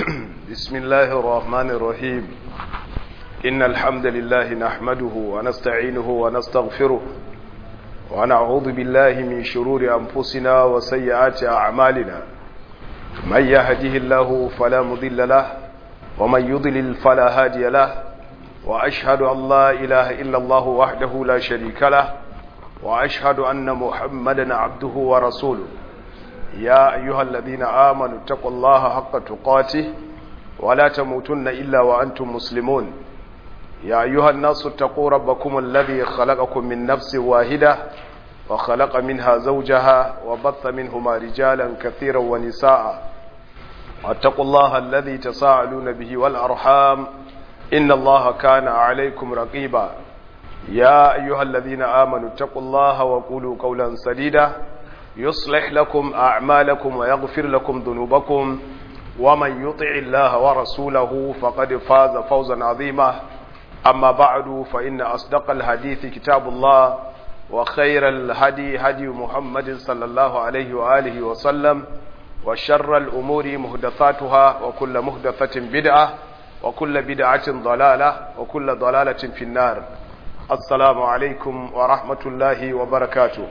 بسم الله الرحمن الرحيم إن الحمد لله نحمده ونستعينه ونستغفره ونعوذ بالله من شرور أنفسنا وسيئات أعمالنا من يهده الله فلا مضل له ومن يضلل فلا هادي له وأشهد أن لا إله إلا الله وحده لا شريك له وأشهد أن محمدا عبده ورسوله يا أيها الذين آمنوا اتقوا الله حق تقاته ولا تموتن إلا وأنتم مسلمون يا أيها الناس اتقوا ربكم الذي خلقكم من نفس واحدة وخلق منها زوجها وبث منهما رجالا كثيرا ونساء واتقوا الله الذي تساءلون به والأرحام إن الله كان عليكم رقيبا يا أيها الذين آمنوا اتقوا الله وقولوا قولا سديدا يصلح لكم أعمالكم ويغفر لكم ذنوبكم ومن يطع الله ورسوله فقد فاز فوزا عظيما أما بعد فإن أصدق الحديث كتاب الله وخير الهدي هدي محمد صلى الله عليه وآله وسلم وشر الأمور مهدثاتها وكل مهدثة بدعة وكل بدعة ضلالة وكل ضلالة في النار السلام عليكم ورحمة الله وبركاته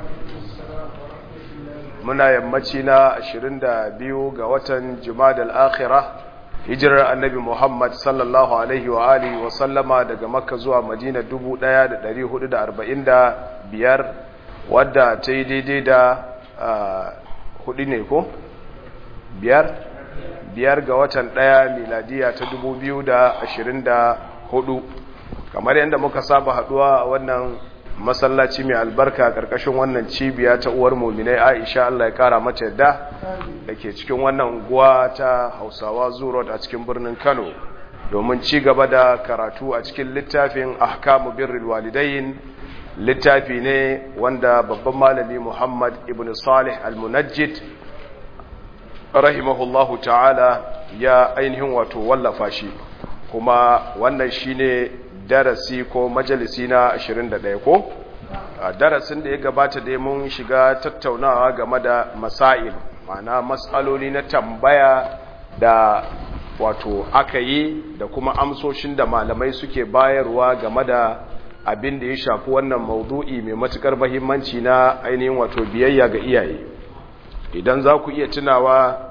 muna yammaci na 22 ga watan jumadal akhirah hijirar annabi muhammad sallallahu alaihi wa alihi wa sallama daga makka zuwa madina 1445 wadda ta yi daidai da hudu ne ko biyar biyar ga watan daya miladiya ta 2024 kamar yadda muka saba haduwa a wannan masallaci mai albarka karkashin wannan cibiya ta uwar muminai aisha Allah ya kara mata yadda da ke cikin wannan unguwa ta hausawa zuro a cikin birnin kano domin ci gaba da karatu a cikin littafin ahkamu birril walidain littafi ne wanda babban malami muhammad ibn salih al-munajjid rahimahullahu ta'ala ya ainihin wato wallafa shi kuma wannan shine darasi ko majalisi na 21 ko a darasin da ya gabata dai mun shiga tattaunawa game da masail ma'ana matsaloli na tambaya da wato aka yi da kuma amsoshin da malamai suke bayarwa game da abin da ya shafi wannan maudu'i mai matukar mahimmanci na ainihin wato biyayya ga iyaye idan za ku iya tunawa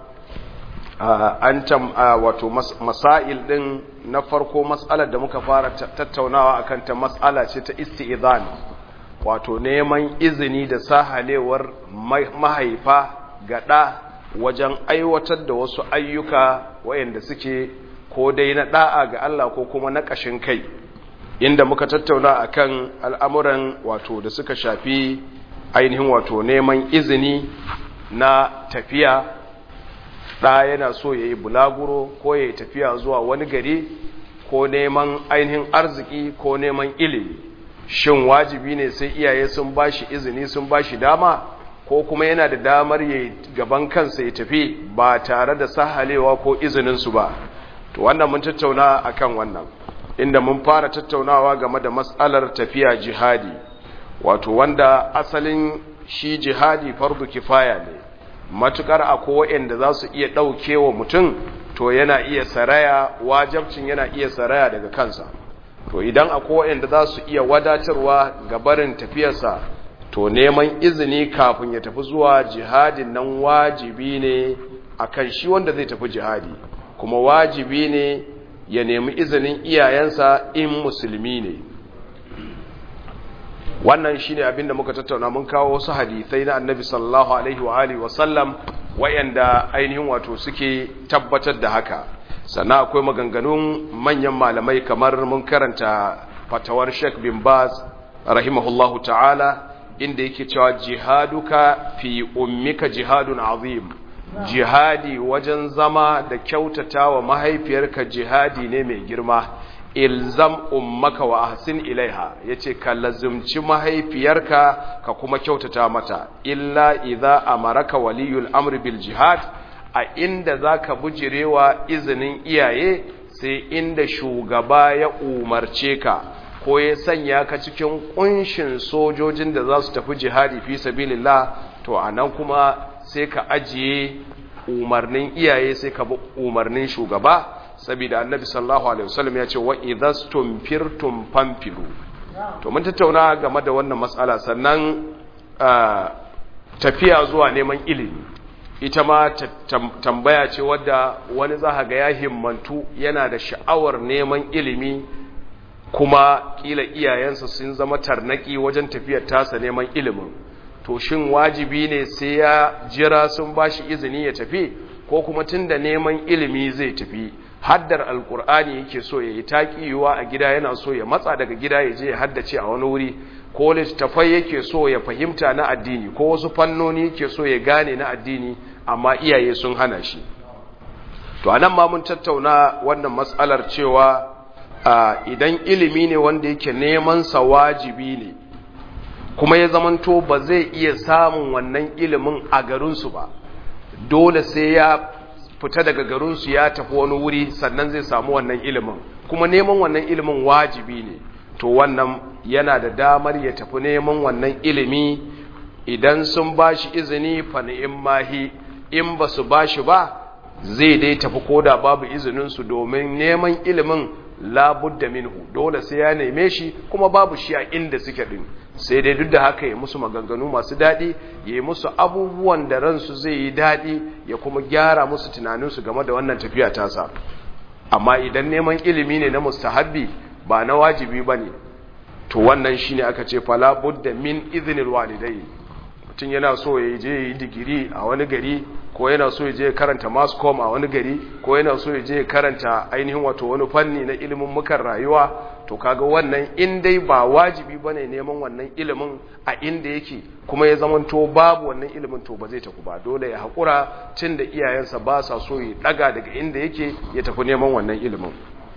an tam wato masail din na farko matsalar da muka fara tattaunawa akan ta matsala ce ta isti'zan wato neman izini da sahalewar mahaifa gada wajen aiwatar da wasu ayyuka wayanda suke ko dai na da'a ga Allah ko kuma na kashin kai inda muka tattauna akan al'amuran wato da suka shafi ainihin wato neman izini na tafiya ɗa yana so ya yi bulaguro ko ya yi tafiya zuwa wani gari ko neman ainihin arziki ko neman ilimi shin wajibi ne sai iyaye sun ba shi izini sun ba shi dama ko kuma yana da damar ya gaban kansa ya tafi ba tare da sahalewa ko izininsu ba to wannan mun tattauna akan wannan inda mun fara tattaunawa game da matsalar tafiya jihadi wato wanda asalin shi jihadi fardu kifaya ne matukar akwai waɗanda za su iya ɗauke wa mutum to yana iya saraya wajabcin yana iya saraya daga kansa to idan akwai waɗanda za su iya wadatarwa ga barin tafiyarsa to neman izini kafin ya tafi zuwa jihadin nan wajibi ne akan shi wanda zai tafi jihadi kuma wajibi ne ya nemi izinin iyayensa in musulmi ne wannan shine abin da muka tattauna mun kawo wasu hadisai na annabi sallallahu alaihi wa alihi wasallam wayanda ainihin wato suke tabbatar da haka sannan akwai maganganun manyan malamai kamar mun karanta fatawar Sheikh bin Baz rahimahullahu ta'ala inda yake cewa jihaduka fi ummika jihadun azim jihadi wajen zama da kyautata wa mahaifiyarka jihadi ne mai girma ilzam ummaka wa ahsin ilaiha yace ka lazumci mahaifiyarka ka kuma kyautata mata illa idza amaraka waliyul amri bil jihad a inda zaka bujirewa izinin iyaye sai inda shugaba ya umarce ka ko ya sanya ka cikin kunshin sojojin da za su tafi jihadi fi sabilillah to anan kuma sai ka ajiye umarnin iyaye sai ka bi umarnin shugaba saboda annabi sallallahu alaihi wasallam ya ce wa idhastum firtum famfilu to mun tattauna game da wannan matsala sannan tafiya zuwa neman ilimi ita ma tambaya ce wadda wani za ga ya himmantu yana da sha'awar neman ilimi kuma kila iyayensa sun zama tarnaki wajen tafiyar tasa neman ilimin to shin wajibi ne sai ya jira sun bashi izini ya tafi ko kuma tunda neman ilimi zai tafi haddar alkur'ani yake so ya yi taƙiyuwa a gida yana so ya matsa daga gida ya je ya haddace a wani wuri ko littattafai yake so ya fahimta na addini ko wasu fannoni yake so ya gane na addini amma iyaye sun hana shi to anan ma mun tattauna wannan matsalar cewa idan ilimi ne wanda yake neman sa wajibi ne kuma ya zamanto ba zai iya samun wannan ilimin a garinsu ba dole sai ya fita daga garinsu ya tafi wani wuri sannan zai samu wannan ilimin kuma neman wannan ilimin wajibi ne to wannan yana da damar ya tafi neman wannan ilimi idan sun ba shi izini in mahi in ba su ba shi ba zai dai tafi koda babu izininsu domin neman ilimin labudda minhu dole sai ya neme shi kuma babu shi a inda suke din sai dai duk da haka ya musu maganganu masu daɗi ya yi musu abubuwan da ransu zai yi daɗi ya kuma gyara musu tunaninsu game da wannan tafiya tasa amma idan neman ilimi ne na mustahabbi ba na wajibi ba ne to wannan shi ne aka ce fala budda min izinin walidai mutum yana so ya je yi digiri a wani gari ko yana so ya je karanta mascom a wani gari ko yana so ya je karanta ainihin wato wani fanni na ilimin mukan rayuwa to kaga wannan in dai ba wajibi bane neman wannan ilimin a inda yake kuma ya zamanto babu wannan ilimin to ba zai tafi ba dole ya haƙura tun da iyayensa ba sa so ya daga daga inda yake ya tafi neman wannan ilimin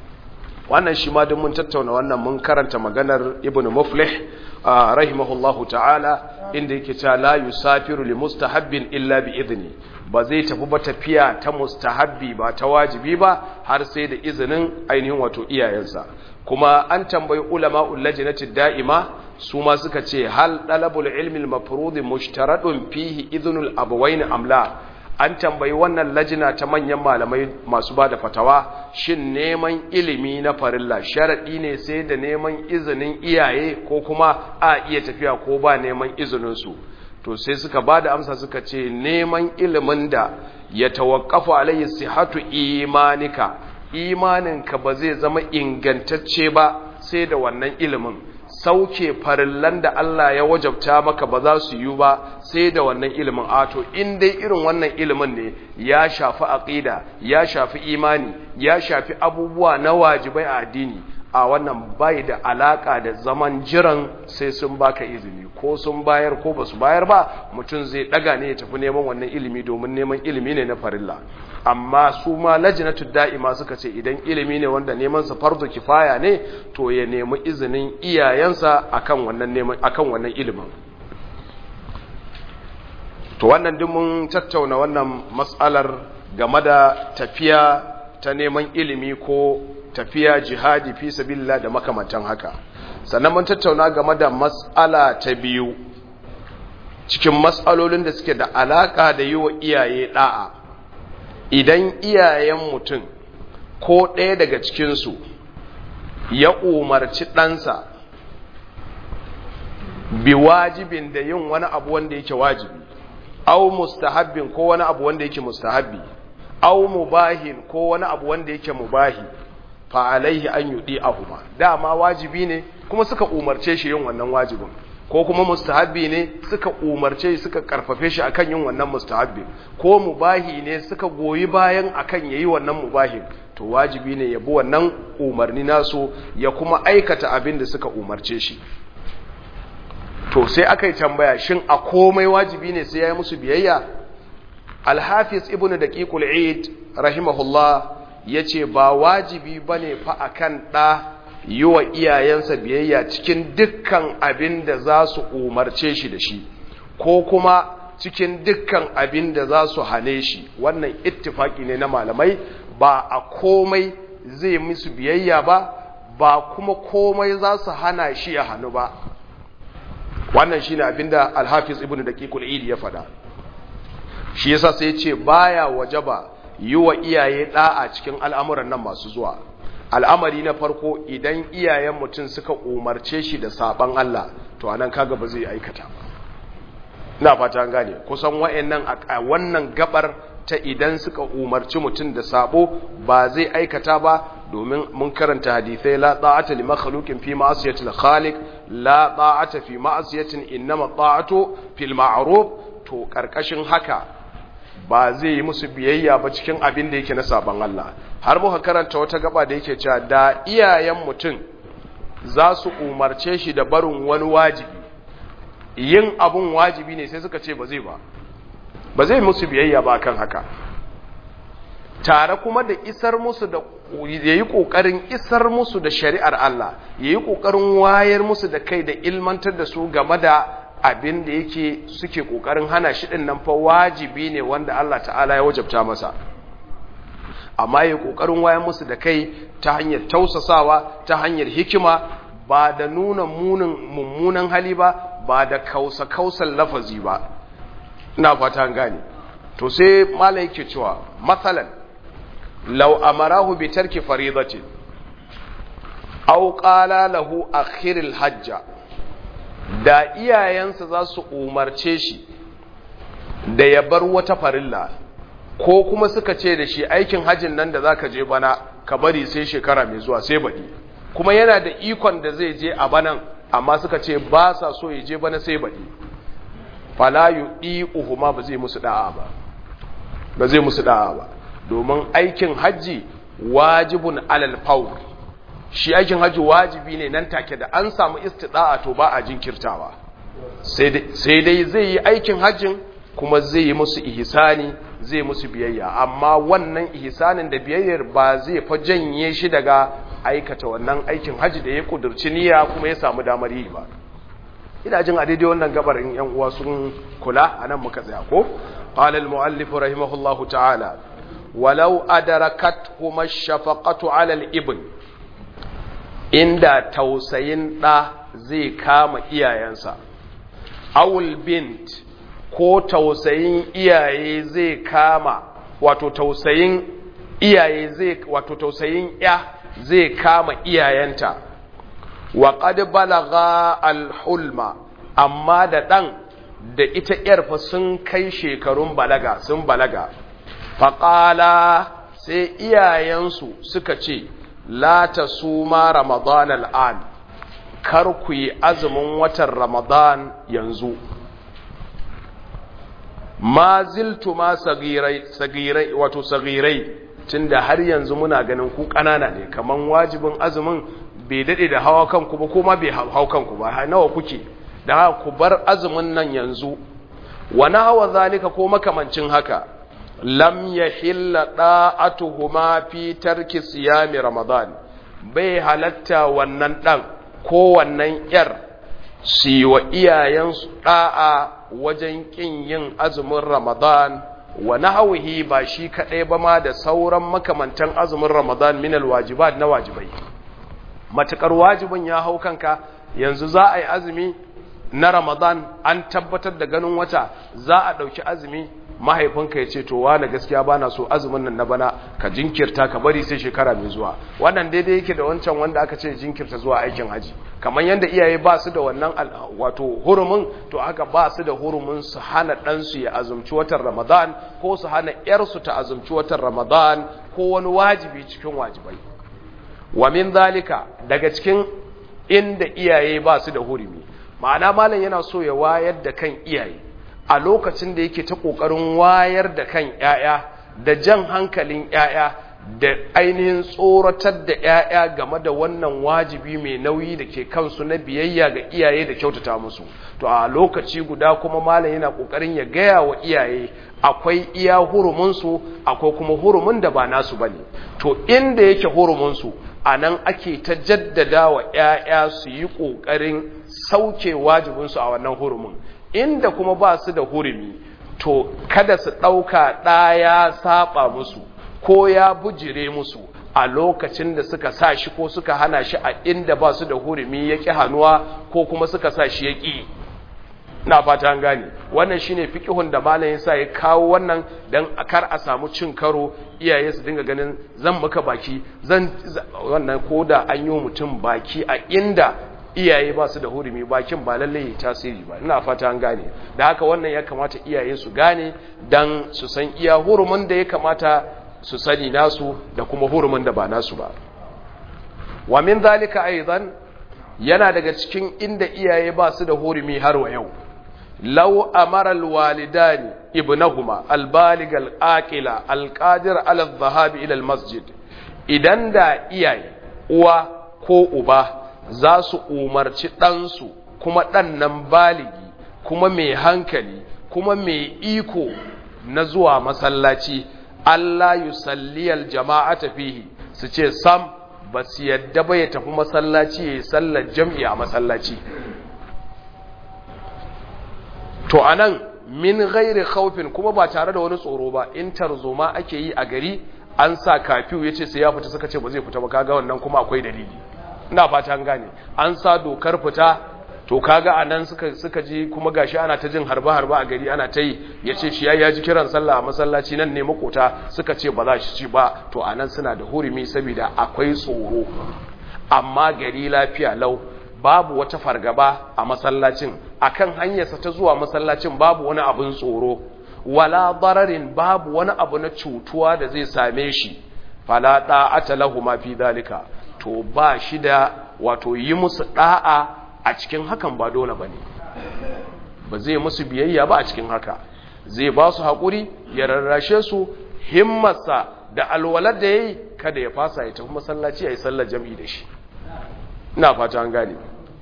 wannan shi ma duk mun tattauna wannan mun karanta maganar ibn muflih rahimahullahu ta'ala inda yake cewa la yusafiru li mustahabbin illa bi idni ba zai tafi ba tafiya ta mustahabbi ba ta wajibi ba har sai da izinin ainihin wato iyayensa kuma an tambayi ulama ullajinati da'ima su ma suka ce hal dalabul ilmi al-mafrud mushtaradun fihi idhnul abawain amla an tambayi wannan lajina ta manyan malamai masu bada fatawa shin neman ilimi na farilla sharadi ne sai da neman izinin iyaye ko kuma a iya tafiya ko ba neman izinin su to sai suka bada amsa suka ce neman ilimin da ya tawakkafu alayhi sihatu imanika imaninka ba zai zama ingantacce ba sai da wannan ilimin sauke farillan da Allah ya wajabta maka ba za su yi ba sai da wannan ilimin ato in dai irin wannan ilimin ne ya shafi aqida ya shafi imani ya shafi abubuwa na wajibai a addini a wannan bai da alaka da zaman jiran sai sun baka izini ko sun bayar ko basu bayar ba mutum zai daga ne ya tafi neman wannan ilimi domin neman ilimi ne na farilla amma su ma lajnatu da'ima suka ce idan ilimi ne wanda neman sa fardu kifaya ne to ya nemi izinin iyayensa akan wannan neman akan wannan ilimin to wannan duk mun tattauna wannan mas'alar game da tafiya ta neman ilimi ko tafiya jihadi fi sabilillah da makamantan haka sannan mun tattauna game da mas'ala ta biyu cikin mas'alolin da suke da alaka da yi wa iyaye da'a idan iyayen mutum ko ɗaya daga cikinsu ya umarci ɗansa bi wajibin da yin wani abu wanda yake wajibi au mustahabbin ko wani abu wanda yake mustahabbi au mubahin ko wani abu wanda yake mubahi fa alaihi an yudi ahuma dama wajibi ne kuma suka umarce shi yin wannan wajibin ko kuma mustahabbi ne suka umarce shi suka karfafe shi akan yin wannan mustahabbi ko mubahi ne suka goyi bayan akan yayi wannan mubahin to wajibi ne ya bi wannan umarni nasu ya kuma aikata abin da suka umarce shi to sai aka yi tambaya shin a komai wajibi ne sai ya yi musu biyayya alhafiz ibnu daqiqul eid rahimahullah yace ba wajibi bane fa akan da yi wa iyayensa biyayya cikin dukkan abin da za su umarce shi da shi ko kuma cikin dukkan abin da za su hane shi wannan ittifaki ne na malamai ba a komai zai musu biyayya ba ba kuma komai za su hana shi ya hannu ba wannan shine abinda al-hafiz ibnu daqiqul eid ya faɗa shi yasa sai ya ce baya wajaba yi wa iyaye da'a cikin al'amuran nan masu zuwa al'amari na farko idan iyayen mutum suka umarce shi da saban Allah to anan kaga ba zai aikata ina fata gane kusan wa'annan a wannan gabar ta idan suka umarci mutum da sabo ba zai aikata ba domin mun karanta hadithai la ta'ata li makhluqin fi ma'siyati al-khaliq la ta'ata fi ma'siyatin innama ta'atu fil ma'ruf to karkashin haka ba zai yi musu biyayya ba cikin abin da yake na saban Allah har muka karanta wata gaba da yake cewa da iyayen mutum za su umarce shi da barin wani wajibi yin abun wajibi ne sai suka ce ba zai ba ba zai musu biyayya ba kan haka tare kuma da isar musu da yayi kokarin isar musu da shari'ar Allah yayi kokarin wayar musu da kai da ilmantar da su game da abin da yake suke kokarin hana shi din nan fa wajibi ne wanda Allah ta'ala ya wajabta masa amma yayi kokarin wayar musu da kai ta hanyar tausasawa ta hanyar hikima ba da nuna munin mummunan hali ba ba da kausa kausan lafazi ba ina fata gane to sai malai yake cewa masalan law amarahu bi tarki faridatin aw qala lahu akhiril hajja da iyayensa za su umarce shi da ya bar wata farilla ko kuma suka ce da shi aikin hajjin nan da zaka je bana ka bari sai shekara mai zuwa sai baɗi kuma yana da ikon da zai je a banan amma suka ce ba sa so ya je bana sai baɗi fala yuɗi'uhuma ba zai musu da'a ba ba zai musu da'a ba domin aikin hajji wajibun alal fawr shi aikin hajji wajibi ne nan take da an samu istida'a to ba a jinkirtawa sai dai zai yi aikin hajjin kuma zai yi musu ihsani zai musu biyayya amma wannan ihsanin da biyayyar ba zai fa janye shi daga aikata wannan aikin hajji da ya kudurci niyya kuma ya samu damar yi ba ina jin a daidai wannan gabar in yan uwa sun kula anan muka tsaya ko qala al muallif rahimahullahu ta'ala walau adarakat kuma shafaqatu ala al ibn inda tausayin da zai kama iyayensa awul bint ko tausayin iyaye zai kama wato tausayin iyaye zai wato tausayin ya zai kama iyayenta wa qad balagha al-hulma amma da dan da ita yar fa sun kai shekarun balaga sun balaga faqala sai iyayensu suka ce la tasuma ramadan al'an kar ku yi azumin watan ramadan yanzu ma ziltu ma sagirai sagirai wato sagirai tunda har yanzu muna ganin ku kanana ne kaman wajibin azumin bai dade da hawa kanku ba kuma bai hau kanku ba nawa kuke da ku bar azumin nan yanzu wa hawa zalika ko makamancin haka lam yahilla da'atuhuma fi tarki siyami ramadan bai halatta wannan dan ko wannan yar su wa iyayensu da'a wajen kin yin azumin ramadan wa nahwihi ba shi kadai ba ma da sauran makamantan azumin ramadan min alwajibat na wajibai matakar wajibin ya hau kanka yanzu za a yi azumi na ramadan an tabbatar da ganin wata za a ɗauki azumi mahaifinka ya ce to wane gaskiya ba na so azumin nan na bana ka jinkirta ka bari sai shekara mai zuwa wannan daidai yake da wancan wanda aka ce jinkirta zuwa aikin haji kamar yadda iyaye ba su da wannan wato hurumin to haka ba su da hurumin su hana ɗansu ya azumci watan ramadan ko su hana ‘yarsu ta azumci watan ramadan ko wani wajibi cikin wajibai wa min zalika daga cikin inda iyaye ba su da hurumi ma'ana malam yana so ya wayar da kan iyaye a lokacin da yake ta ƙoƙarin wayar da kan ‘ya'ya da jan hankalin ‘ya'ya da ainihin tsoratar da ‘ya'ya game da wannan wajibi mai nauyi da ke kansu na biyayya ga iyaye da kyautata musu to a lokaci guda kuma malam yana ƙoƙarin ya gaya wa iyaye akwai iya hurumunsu akwai kuma hurumin da ba nasu ba ne to inda yake hurumunsu a nan ake ta jaddada wa ‘ya'ya su yi ƙoƙarin sauke wajibinsu a wannan hurumin inda kuma ba su da hurumi to kada su ɗauka ɗaya saba musu ko ya bujire musu a lokacin da suka sa shi ko suka hana shi a inda ba su da hurumi ya ƙi hannuwa ko kuma suka sa shi ya ƙi ina fata an gane wannan shine fiqhun da malamin sa ya kawo wannan dan kar a samu cin karo iyaye su dinga ganin zan maka baki zan wannan koda an yi mutum baki a inda iyaye ba su da hurumi bakin ba lalle yi tasiri ba ina fata an gane da haka wannan ya kamata iyaye su gane dan su san iya hurumin da ya kamata su sani nasu da kuma hurumin da ba nasu ba wa min zalika aidan yana daga cikin inda iyaye ba su da hurumi har wa yau law amara alwalidani ibnahuma albalig alaqila alqadir ala adh-dhahab ila almasjid idan da iyaye uwa ko uba za su umarci ɗansu kuma ɗan nan baligi kuma mai hankali kuma mai iko na zuwa masallaci Allah yusalliyal jama'ata fihi su ce sam ba su yadda ba ya tafi masallaci ya yi sallar jam'i a masallaci to anan min gairi khaufin kuma ba tare da wani tsoro ba in tarzoma ake yi a gari an sa kafiyu ya ce sai ya fita suka ce ba zai fita ba kaga wannan kuma akwai dalili ina fata an gane an sa dokar fita to kaga anan suka suka ji kuma gashi ana ta jin harba harba a gari ana ta yi yace shi ya ji kiran sallah a masallaci nan ne makota suka ce ba za shi ci ba to anan suna da hurumi saboda akwai tsoro amma gari lafiya lau babu wata fargaba a masallacin akan hanyarsa ta zuwa masallacin babu wani abun tsoro wala dararin babu wani abu na cutuwa da zai same shi fala ta'ata lahu ma fi dalika to ba shi da wato yi musu da'a a cikin hakan ba dole bane ba zai musu biyayya ba a cikin haka zai ba su haƙuri ya rarrashe su himmarsa da alwalar da yayi kada ya fasa ya tafi masallaci yayi sallar jami'i da shi ina fata an gane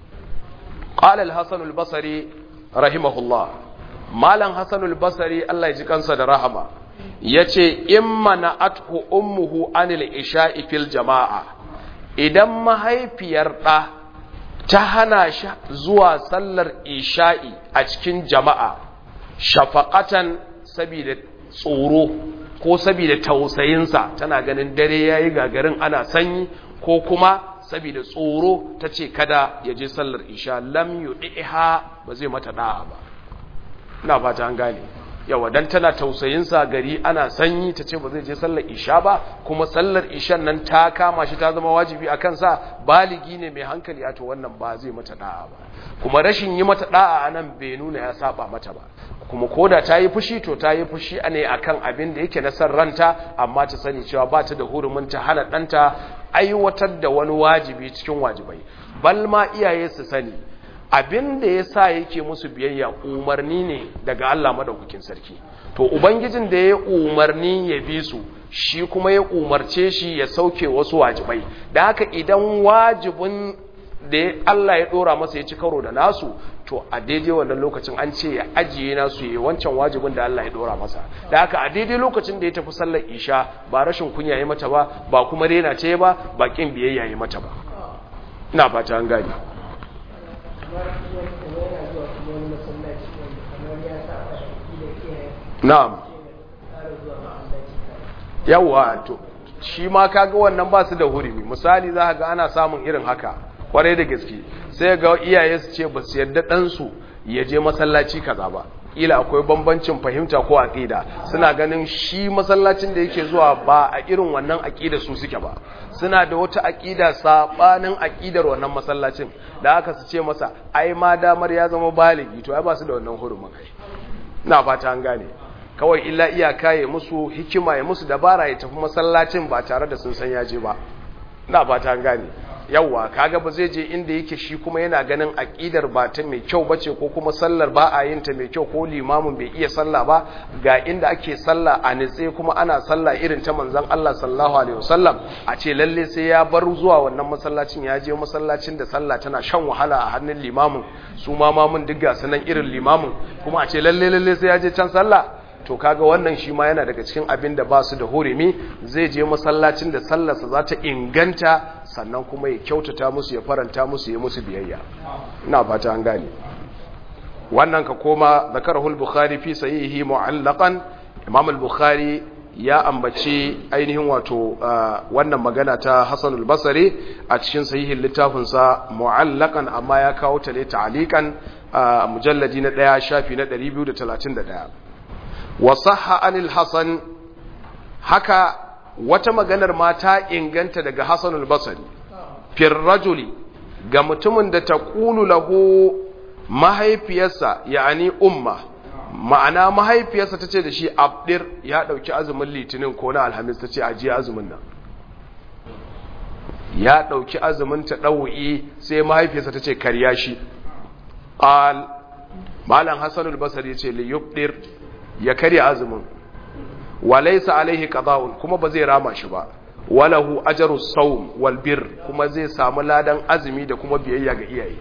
qala al-hasan al-basri rahimahullah malam hasan al-basri Allah ya ji kansa da rahama yace imma na'athu ummuhu anil isha'i fil jama'a idan mahaifiyar ɗa ta hana shi zuwa sallar isha'i a cikin jama'a shafaƙatan saboda tsoro ko saboda tausayinsa tana ganin dare ya yi gagarin ana sanyi ko kuma saboda tsoro ta ce kada ya je sallar isha lam yuɗi'iha ba zai mata ɗa'a ba ina fata an gane yawa dan tana tausayinsa gari ana sanyi ta ce ba zai je sallar isha ba kuma sallar ishan nan ta kama shi ta zama wajibi a kansa baligi ne mai hankali a to wannan ba zai mata da'a ba kuma rashin yi mata da'a a nan bai nuna ya saba mata ba kuma koda ta yi fushi to ta yi fushi ne akan abin da yake na san ranta amma ta sani cewa ba ta da hurumin ta hana ɗanta aiwatar da wani wajibi cikin wajibai bal ma iyaye su sani abin da ya sa yake musu biyayya umarni ne daga Allah madaukakin sarki to ubangijin da ya umarni ya bi su shi kuma ya umarce shi ya sauke wasu wajibai da haka idan wajibin da Allah ya dora masa ya ci karo da nasu to a daidai wannan lokacin an ce ya ajiye nasu ya wancan wajibin da Allah ya dora masa da haka a daidai lokacin da ya tafi sallar isha ba rashin kunya ya mata ba ba kuma rena ce ba ba kin biyayya ya mata ba ina fata an gane na'am yawa to shi ma kaga wannan ba su da hurumi misali za ga ana samun irin haka kwarai da gaske sai ga iyaye su ce ba su yarda ɗansu ya je masallaci kaza ba ila akwai bambancin fahimta ko aqida suna ganin shi masallacin da yake zuwa ba a irin wannan aqida su suke ba suna da wata aqida sabanin aqidar wannan masallacin da aka su ce masa ai ma damar ya zama baligi to ai ba su da wannan hurumin ai ina fata an gane kawai illa iyaka ya musu hikima ya musu dabara ya tafi masallacin ba tare da sun san yaje ba ina fata an gane yawwa kaga ba zai je inda yake shi kuma yana ganin aqidar ba ta mai kyau bace ko kuma sallar ba a yin ta mai kyau ko limamin bai iya sallah ba ga inda ake sallah a nitse kuma ana sallah irin ta manzon Allah sallallahu alaihi wasallam a ce lalle sai ya bar zuwa wannan masallacin ya je masallacin da sallah tana shan wahala a hannun limamin su ma mamun duk ga sanan irin limamin kuma a ce lalle lalle sai ya je can sallah to kaga wannan shi ma yana daga cikin abin da ba su da hurumi zai je masallacin da sallarsa za ta inganta sannan kuma ya kyautata musu ya faranta musu ya musu biyayya ina fata an gane wannan ka koma zakarahul bukhari fi sahihi mu'allaqan imam al-bukhari ya ambaci ainihin wato wannan magana ta Hassan al-Basri a cikin sahihin littafinsa mu'allakan amma ya kawo ta ne ta'alikan a mujalladi na ɗaya shafi na 231 wa sahha anil Hassan haka wata maganar ma ta inganta daga Hassan al-Basri fir rajuli ga mutumin da ta qulu lahu mahaifiyarsa ya'ani umma ma'ana mahaifiyarsa ta ce da shi abdir ya ɗauki azumin litinin ko na alhamis ta ce ajiye azumin nan ya ɗauki azumin ta ɗau'i sai mahaifiyarsa ta ce karya shi ƙal malam hassanul basar ya ce liyubdir ya karya azumin walaisa alaihi qada'un kuma ba zai rama shi ba walahu ajru sawm wal bir kuma zai samu ladan azumi da kuma biyayya ga iyaye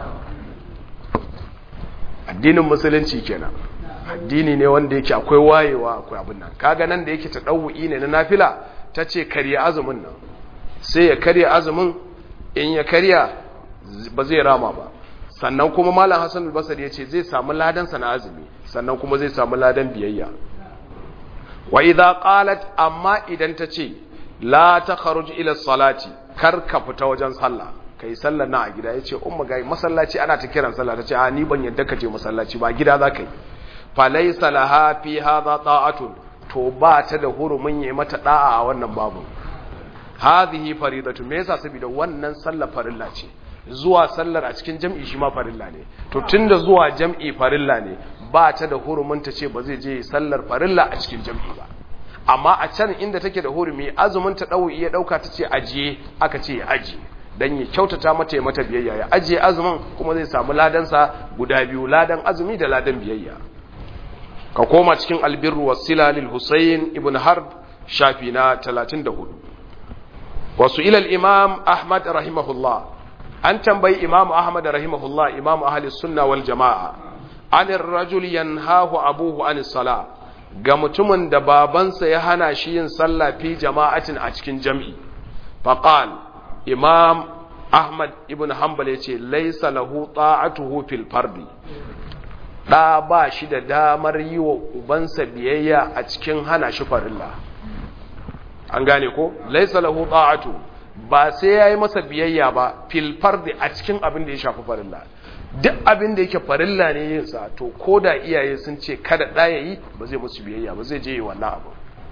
addinin musulunci kenan addini ne wanda yake akwai wayewa akwai abin nan kaga nan da yake ta ɗau'i ne na nafila ta ce karya azumin nan sai ya karya azumin in ya karya ba zai rama ba sannan kuma malam hassan albasar ya ce zai samu ladansa na azumi sannan kuma zai samu ladan biyayya wa idza qalat amma idan ta ce la takhruj ila salati kar ka fita wajen sallah kai sallar na a gida yace umma ga masallaci ana ta kiran sallah tace a ni ban yadda ka je masallaci ba gida za ka yi falaisa laha fi hadha ta'atun to ba ta da hurumin yi mata da'a a wannan babu hadhihi faridatu me yasa saboda wannan sallar farilla ce zuwa sallar a cikin jam'i shi ma farilla ne to tunda zuwa jam'i farilla ne ba ta da hurumin ta ce ba zai je sallar farilla a cikin jam'i ba amma a can inda take da hurumi azumin ta dawo iya dauka ta ce ajiye aka ce ya ajiye dan ya kyautata mata ya mata biyayya ya ajiye azumin kuma zai samu ladansa guda biyu ladan azumi da ladan biyayya ka koma cikin albirru wasila lil Husayn ibn Harb shafi na 34 wasu ilal imam Ahmad rahimahullah an tambayi imam Ahmad rahimahullah imam ahli sunna wal jamaa anir rajul yanhahu abuhu anis sala ga mutumin da babansa ya hana shi yin sallah fi jama'atin a cikin jam'i faqal imam Ahmad ibn Hanbal yace laysa lahu ta'atuhu fil fardi ɗa ba shi da damar yi wa ubansa biyayya a cikin hana shi farilla an gane ko laisa lahu ta'atu ba sai yayi masa biyayya ba fil fardi a cikin abin da ya shafi farilla duk abin da yake farilla ne yin sa to koda iyaye sun ce kada da yayi ba zai musu biyayya ba zai je yi wannan abu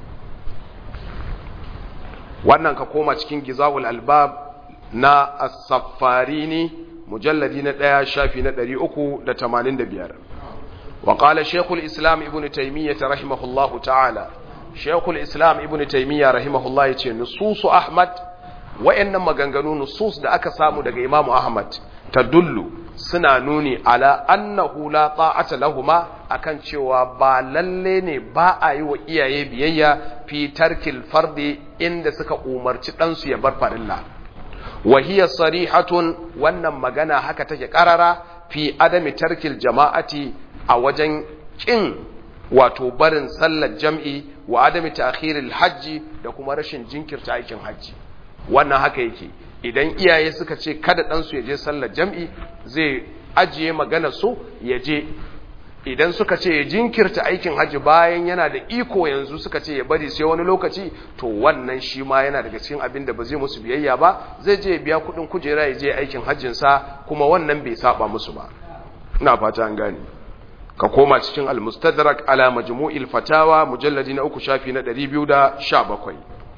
wannan ka koma cikin gizawul albab na as-saffarini mujalladi na 1 shafi na 385 وقال شيخ الإسلام ابن تيمية رحمه الله تعالى شيخ الإسلام ابن تيمية رحمه الله يتي نصوص أحمد وإن مغنغنو نصوص دا أكا سامو دا إمام أحمد تدل suna nuni ala annahu la ta'ata lahuma akan cewa ba lalle ne ba a yi wa iyaye biyayya fi tarkil fardi inda suka umarci ɗansu ya bar farilla wa hiya sarihatun wannan magana haka take karara fi adami tarkil jama'ati a wajen ƙin wato barin sallar jam'i wa adami ta'khiril hajji da kuma rashin jinkirta aikin hajji wannan haka yake idan iyaye suka ce kada ɗansu ya je sallar jam'i zai ajiye magana su ya je idan suka ce ya jinkirta aikin hajji bayan yana da iko yanzu suka ce ya bari sai wani lokaci to wannan shi ma yana daga cikin abin da ba zai musu biyayya ba zai je biya kuɗin kujera ya je aikin hajjinsa kuma wannan bai saba musu ba ina fata an gane ka koma cikin al-mustadrak ala majmu'il fatawa mujalladi na uku shafi na 217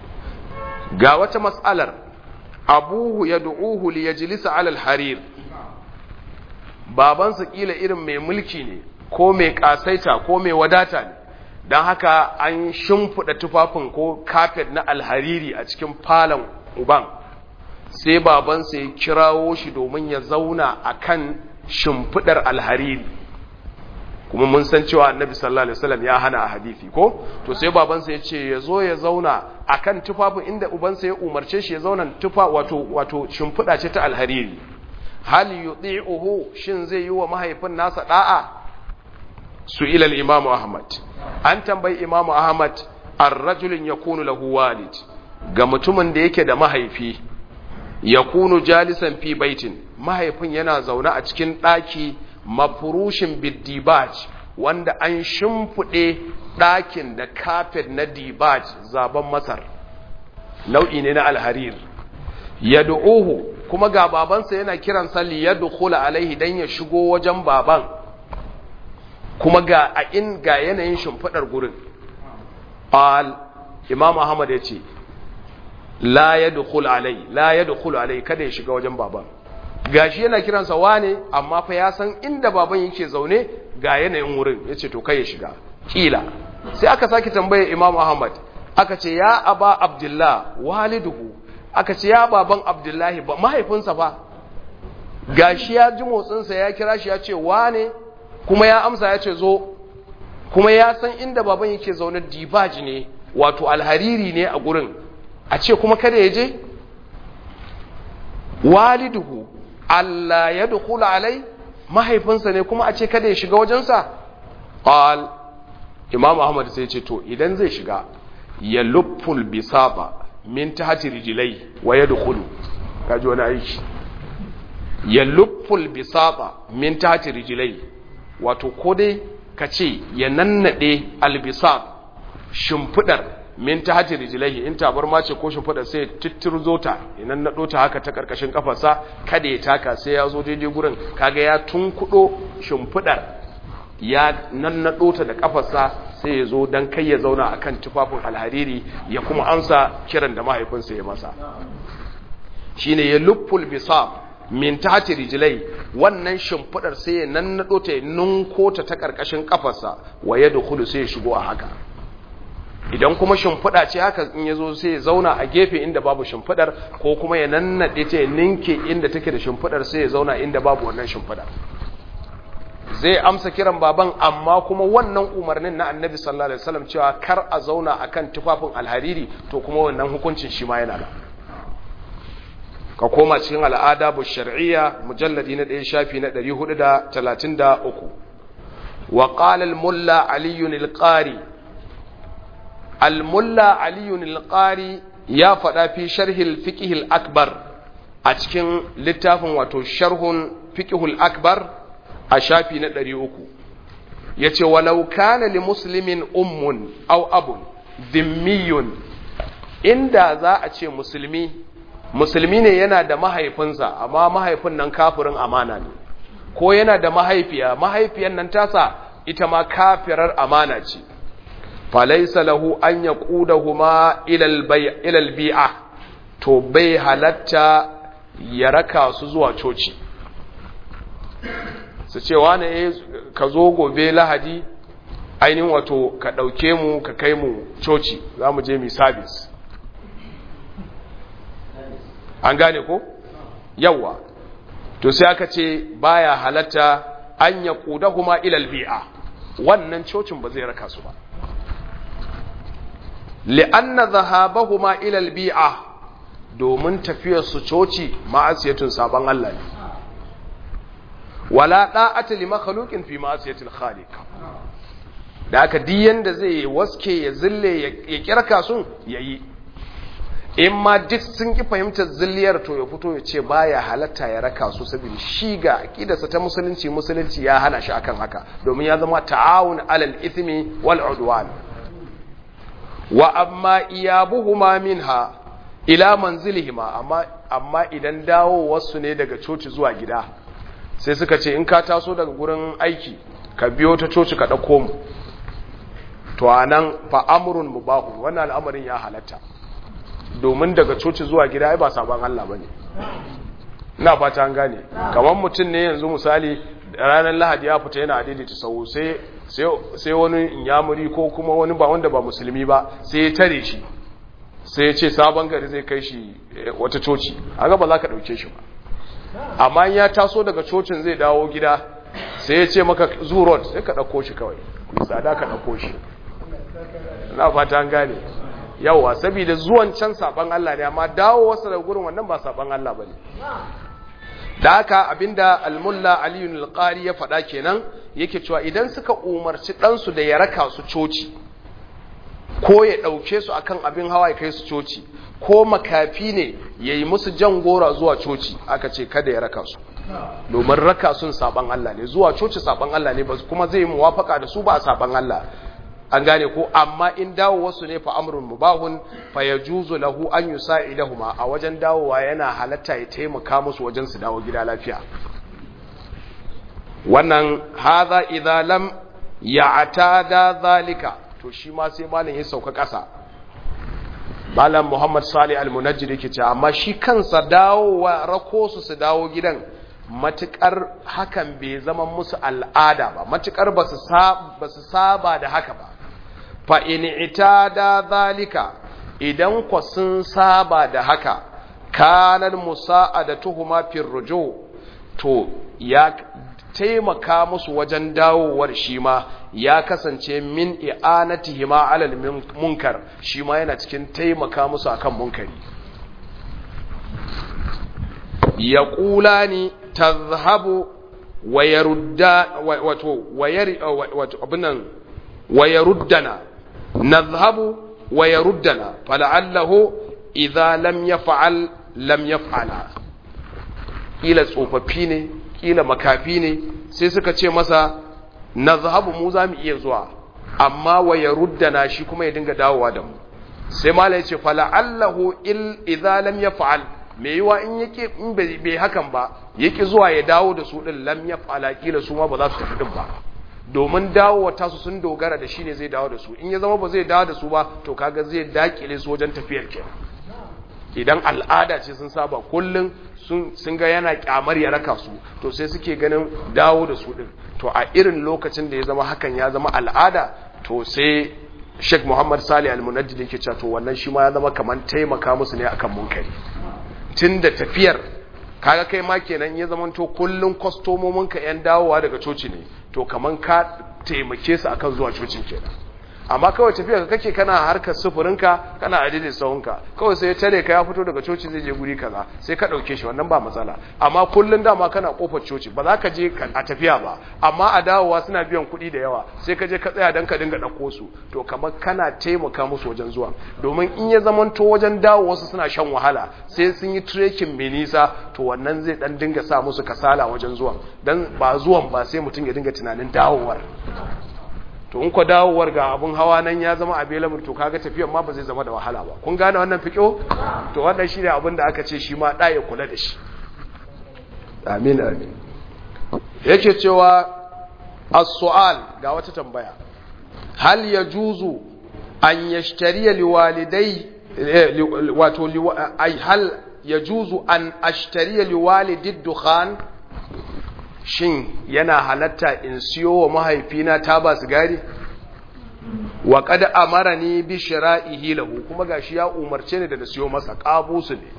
ga wata mas'alar abuhu yad'uhu li yajlisa ala al-harir babansa kila irin mai mulki ne ko mai kasaita ko mai wadata ne dan haka an shimfida tufafin ko carpet na alhariri a cikin falon uban sai babansa ya kirawo shi domin ya zauna akan shimfidar alhariri kuma mun san cewa annabi sallallahu alaihi wasallam ya hana a hadisi ko to sai babansa ya ce ya zo ya zauna akan tufafin inda ubansa ya umarce shi ya zauna tufa wato wato shimfiɗa ce ta alhariri hal yuti'uhu shin zai yi wa mahaifin nasa da'a su ila al-imamu ahmad an tambayi imamu ahmad ar-rajulun yakunu lahu walid ga mutumin da yake da mahaifi yakunu jalisan fi baitin mahaifin yana zaune a cikin ɗaki mafurushin biddibaj wanda an shimfiɗe ɗakin da kafet na dibaj zaben masar nau'i ne na alharir ya du'uhu kuma ga babansa yana kiran salli ya dukula alaihi don ya shigo wajen baban kuma ga a in ga yanayin shimfiɗar gurin al imam ahmad ya ce la ya dukula alai la ya dukula alai kada ya shiga wajen baban gashi yana kiransa wane amma fa ya san inda baban yake zaune ga yanayin wurin ya ce to kai ya shiga kila sai aka sake tambaye imam ahmad aka ce ya aba abdullah waliduhu aka ce ya baban abdullahi ba mahaifinsa fa gashi ya ji motsinsa ya kira shi ya ce wane kuma ya amsa ya ce zo kuma ya san inda baban yake zaune dibaji ne wato alhariri ne a gurin a ce kuma kada ya je waliduhu Allah ya dukula alai mahaifinsa ne kuma a ce kada ya shiga wajensa qal imam ahmad sai ce to idan zai shiga ya lufful bisaba min tahti rijlai wa yadkhulu kaji wani aiki ya lufful bisaba min tahti rijlai wato ko dai kace ya nannade albisab shimfidar min tahti rijlai in tabarma ce ko shimfidar sai tittirzo ta idan nado ta haka ta karkashin kafarsa kada ya taka sai ya zo daidai gurin kaga ya tunkudo shimfidar ya nannado ta da kafarsa sai ya zo don kai ya zauna a kan tufafin alhariri ya kuma ansa kiran da mahaifinsa ya masa shi ne ya lufful bisa min tati rijilai wannan shimfidar sai ya nannado ta ya nunko ta ta karkashin kafarsa wa ya dukulu sai ya shigo a haka idan kuma shimfida ce haka in ya zo sai ya zauna a gefe inda babu shimfidar ko kuma ya nannade ta ya ninke inda take da shimfidar sai ya zauna inda babu wannan shimfidar zai amsa kiran baban amma kuma wannan umarnin na annabi sallallahu alaihi wasallam cewa kar a zauna akan tufafin alhariri to kuma wannan hukuncin shi ma yana da ka koma cikin al'ada bu shar'iyya mujalladi na 1 shafi na 433 wa qala al-mulla ali al-qari al-mulla ali al-qari ya faɗa fi sharh al-fiqh al-akbar a cikin littafin wato sharhun fiqh al-akbar a shafi na ɗari uku ya ce walau kana li muslimin ummun au abun zimmiyun inda za a ce musulmi musulmi ne yana da mahaifinsa amma mahaifin nan kafirin amana ne ko yana da mahaifiya mahaifiyan nan tasa ita ma kafirar amana ce falaisa lahu an ya huma ilal bi'a to bai halatta ya raka su zuwa coci su ce wane ka zo gobe lahadi ainihin wato ka ɗauke mu ka kai mu coci za mu je mi sabis an gane ko yawa to sai aka ce baya halatta an ya kuda kuma ilal bi'a wannan cocin ba zai raka su ba li'anna zahabahuma ilal bi'a domin tafiyar su coci ma'asiyatun sabon Allah ne wala da'ata li makhluqin fi ma'siyatil khaliq da aka diyan da zai waske ya zille ya kirka sun yayi in ma duk sun ki fahimtar zilliyar to ya fito ya ce baya halatta ya raka su saboda shi ga aqidarsa ta musulunci musulunci ya hana shi akan haka domin ya zama ta'awun alal ithmi wal udwan wa amma iyabuhuma minha ila manzilihima amma amma idan dawo wasu ne daga coci zuwa gida sai suka ce in ka taso daga gurin aiki ka biyo ta coci ka ɗauko mu to a nan fa'amurin mubahu wannan al'amarin ya halatta domin daga coci zuwa gida ai ba sabon Allah ba ne ina fata an gane kamar mutum ne yanzu misali ranar lahadi ya fita yana daidaita sau sai wani inyamuri ko kuma wani ba wanda ba musulmi ba sai ya tare shi sai ya ce sabon gari zai kai shi wata coci a ba za ka ɗauke shi ba amma ya taso daga cocin zai dawo gida sai ya ce maka zurot sai ka ɗauko shi kawai tsada ka ɗauko shi na fata an gane yawa saboda zuwan can saban Allah ne amma dawo wasu da gurin wannan ba saban Allah bane da haka abinda almulla aliyun alqari ya faɗa kenan yake cewa idan suka umarci ɗansu da ya raka su coci ko ya ɗauke su akan abin hawa ya kai su coci ko makafi ne ya yi musu jan gora zuwa coci aka ce kada ya raka su domin raka sun saban Allah ne zuwa coci saban Allah ne ba kuma zai muwafaka da su ba saban Allah an gane ko amma in dawo wasu ne fa amrun mubahun fa yajuzu lahu an yusa'idahuma a wajen dawowa yana halatta ya taimaka musu wajen su dawo gida lafiya wannan hadha idza lam ya'tada zalika to shi ma sai malam ya sauka ƙasa malam Muhammad Salih Al-Munajjid yake cewa amma shi kansa dawowa rako su su dawo gidan matukar hakan bai zama musu al'ada ba matukar ba su saba da haka ba fa in itada zalika idan ku sun saba da haka kanan musa'adatuhuma fil ruju to ya taimaka musu wajen dawowar shi ma ya kasance min i'anatihima alal munkar shi ma yana cikin taimaka musu akan munkari yaqulani tazhabu wa yarudda wato wato abinan wa yaruddana nadhhabu wa yaruddana fala'allahu idza lam yaf'al lam yaf'ala kila tsofaffi ne kila makafi ne sai suka ce masa nadhhabu mu za mu iya zuwa amma wa yaruddana shi kuma ya dinga dawowa da mu sai mala ya ce fala'allahu il idza lam yaf'al me yiwa in yake in bai hakan ba yake zuwa ya dawo da su din lam yaf'ala kila su ma ba za su tafi din ba domin dawowa tasu sun dogara da shi ne zai dawo da su in ya zama ba zai dawo da su ba to kaga zai dakile su wajen tafiyar kenan idan al'ada ce sun saba kullum sun ga yana kyamar ya raka su to sai suke ganin dawo da su din to a irin lokacin da ya zama hakan ya zama al'ada to sai Sheikh Muhammad Salih Al-Munajjid yake cewa to wannan shi ma ya zama kaman taimaka musu ne akan munkari tunda tafiyar kaga kai ma kenan ya zama to kullun kwastomomin ka yan dawowa daga coci ne to kaman ka taimake su akan zuwa cocin kenan amma kawai tafiya ka kake kana harkar sufurinka kana adidin sahunka kawai sai ya tare ka ya fito daga coci zai je guri kaza sai ka dauke shi wannan ba matsala amma kullun dama kana kofar coci ba za ka je a tafiya ba amma a dawowa suna biyan kuɗi da yawa sai ka je ka tsaya dan ka dinga dauko su to kamar kana taimaka musu wajen zuwa domin in ya zamanto wajen dawo wasu suna shan wahala sai sun yi trekking mai nisa to wannan zai dan dinga sa musu kasala wajen zuwa dan ba zuwan ba sai mutum ya dinga tunanin dawowar to in ko dawowar ga abun hawa nan ya zama available to kaga tafiyan ma ba zai zama da wahala ba kun gane wannan fiqo to wannan shine abin da aka ce shi ma da ya kula da shi amin amin yake cewa as-su'al ga wata tambaya hal yajuzu an yashtariya liwalidai wato ai hal yajuzu an ashtariya liwalidid dukhan shin yana halatta in siyo wa mahaifina taba sigari wa qad amarani bi shira'ihi lahu kuma gashi ya umarce ni da na siyo masa qabusu ne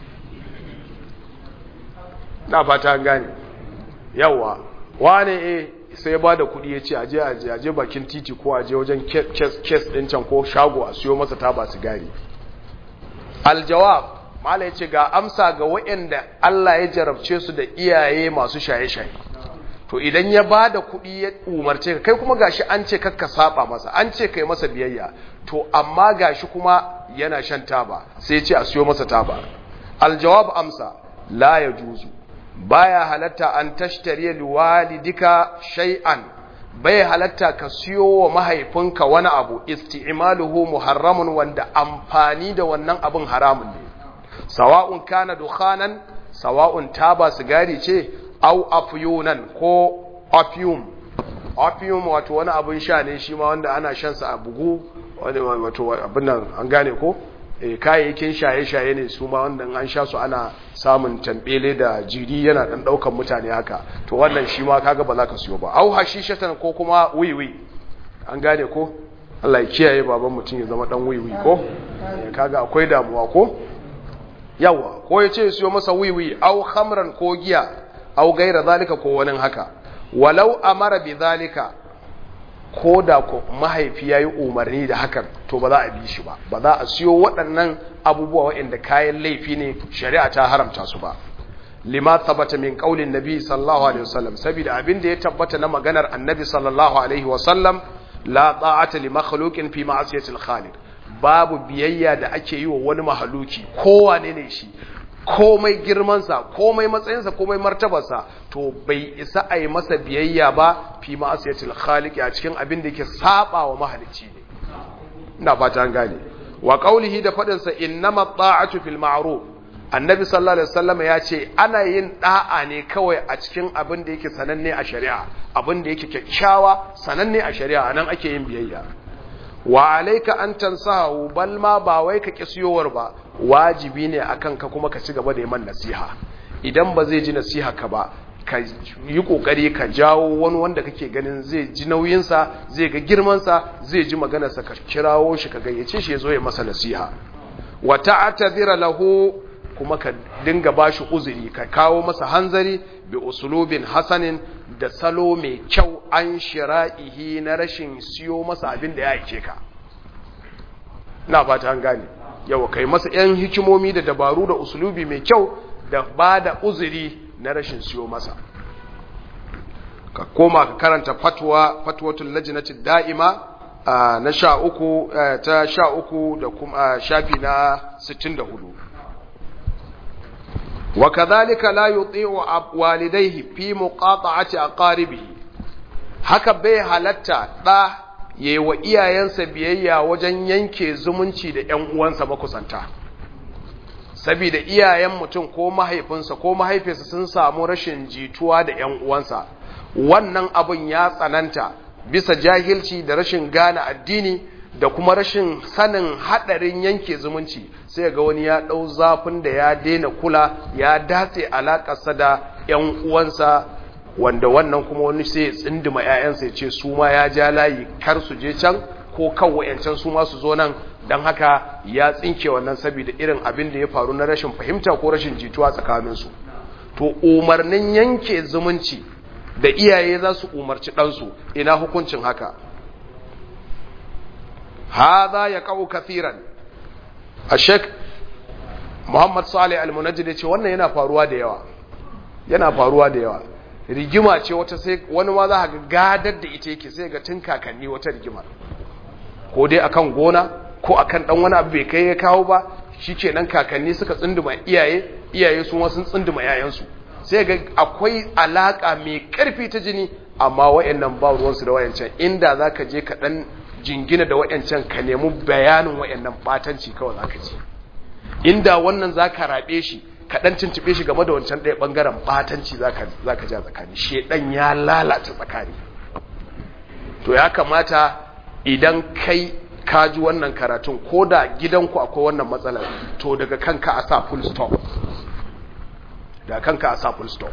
na fata gane yawa wane eh sai ba da kudi yace aje aje aje bakin titi ko aje wajen kes kes din can ko shago a siyo masa taba sigari aljawab mala ya ce ga amsa ga waɗanda Allah ya jarabce su da iyaye masu shaye-shaye to idan ya ba da kuɗi ya umarce ka kai kuma gashi an ce kakka saba masa an ce kai masa biyayya to amma gashi kuma yana shan taba sai ya ce a siyo masa taba aljawab amsa la ya juzu baya halatta an tashtariya liwalidika shay'an bai halatta ka siyo wa mahaifinka wani abu isti'maluhu muharramun wanda amfani da wannan abin haramun ne sawa'un kana dukhanan sawa'un taba sigari ce au afyunan ko opium opium wato wani abin sha ne shi ma wanda ana shan sa a bugu wani wato abin nan an gane ko eh kayayyakin shaye-shaye ne su ma wanda an sha su ana samun tambele da jiri yana dan daukan mutane haka to wannan shi ma kaga ba za ka siyo ba au hashishatan ko kuma wiwi an gane ko Allah ya kiyaye baban mutum ya zama dan wiwi ko kaga akwai damuwa ko yawa ko ya ce siyo masa wiwi au khamran ko giya au gaira zalika ko wani haka walau amara bi zalika ko da ko mahaifi yayi umarni da hakan to ba za a bi shi ba ba za a siyo waɗannan abubuwa waɗanda kayan laifi ne shari'a ta haramta su ba lima tabbata min qaulin nabi sallallahu alaihi wasallam saboda abin da ya tabbata na maganar annabi sallallahu alaihi wasallam la ta'ata li makhluqin fi ma'siyati al-khaliq babu biyayya da ake yi wa wani mahaluki kowane ne shi komai girmansa komai matsayinsa komai martabarsa to bai isa a yi masa biyayya ba fi ma'asiyatul khaliq a cikin abin da yake saba wa mahalicci ne ina fata an gane wa qaulihi da fadin sa innama ta'atu fil ma'ruf annabi sallallahu alaihi wasallam ya ce ana yin da'a ne kawai a cikin abin da yake sananne a shari'a abin da yake kyakkyawa sananne a shari'a nan ake yin biyayya wa alayka an tansahu bal ma ba wai ka kisiyowar ba wajibi ne akan ka kuma ka ci gaba da yi nasiha idan ba zai ji nasiha ka ba ka yi kokari ka jawo wani wanda kake ganin zai ji nauyinsa zai ga girmansa zai ji maganarsa ka kirawo shi ka gayyace shi ya zo ya masa nasiha wa ta'tadhira lahu kuma ka dinga bashi uzuri ka kawo masa hanzari bi usulubin hasanin da salo mai kyau an shira'ihi na rashin siyo masa abin da ya aike ka na fata an gane yawa kai masa yan hikimomi da dabaru da usulubi mai kyau da ba da uzuri na rashin siyo masa ka koma ka karanta fatwa fatwatul lajnati da'ima na sha uku ta sha uku da kuma shafi na 64 وكذلك لا يطيع والديه في مقاطعة أقاربه haka bai halatta ɗa ya yi wa iyayensa biyayya wajen yanke zumunci da ‘yan uwansa makusanta saboda iyayen mutum ko mahaifinsa ko mahaifinsa sun samu rashin jituwa da ‘yan uwansa wannan abin ya tsananta bisa jahilci da rashin gane addini da kuma rashin sanin haɗarin yanke zumunci sai ga wani ya ɗau zafin da ya daina kula ya datse alaƙarsa da ‘yan uwansa wanda wannan kuma wani sai ya tsindima ‘ya'yansa ya ce su ma ya ja layi kar su je can ko kan wa'yancan su ma su zo nan don haka ya tsinke wannan saboda irin abin da ya faru na rashin fahimta ko rashin jituwa tsakaninsu to umarnin yanke zumunci da iyaye za su umarci ɗansu ina hukuncin haka هذا يقع كثيرا الشيخ Muhammad Salih Al-Munajjid ya ce wannan yana faruwa da yawa yana faruwa da yawa rigima ce wata sai wani ma za ka gadar da ita yake sai ga tun kakanni wata rigima ko dai akan gona ko akan dan wani abu bai kai ya kawo ba shikenan kakanni suka tsunduma iyaye iyaye su ma sun tsunduma yayansu sai ga akwai alaka mai karfi ta jini amma wayannan ba ruwansu da wayancan inda zaka je ka dan jingina da wayancan ka nemi bayanin wayannan batanci kawai zaka ji inda wannan zaka rabe shi ka dan tuntube shi game da wancan ɗaya bangaren batanci zaka zaka ja tsakani shedan ya lalata tsakani to ya kamata idan kai ka ji wannan karatun ko da gidanku akwai wannan matsalar to daga kanka a sa full stop da kanka a sa full stop